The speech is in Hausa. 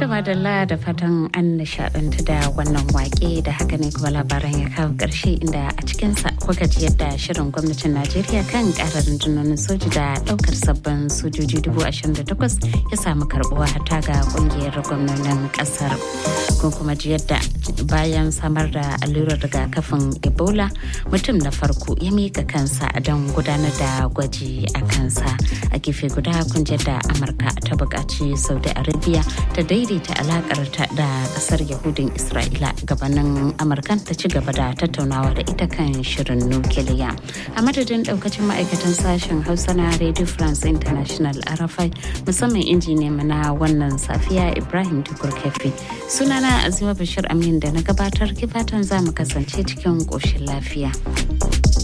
madalla da fatan an nishadantu da wannan wake da haka ne kuma labaran ya kawo ƙarshe inda a cikinsa kuka ji yadda shirin gwamnatin najeriya kan ƙarar rundunonin soji da ɗaukar sabbin sojoji dubu ashirin da takwas ya samu karɓuwa hata ga ƙungiyar gwamnonin ƙasar kun kuma ji yadda bayan samar da allurar rigakafin ebola mutum na farko ya mika kansa don gudanar da gwaji a kansa a gefe guda kun da amurka ta buƙaci saudi arabia ta daidaita alakarta da kasar yahudin isra'ila gabanin amurkan ta ci gaba da tattaunawa da ita kan shirin nukiliya a madadin daukacin ma'aikatan sashen hausa na radio france international arafai musamman injiniya na wannan safiya ibrahim tukur kefi sunana azima bashir amin da na gabatar kifatan za mu kasance cikin ƙoshin lafiya.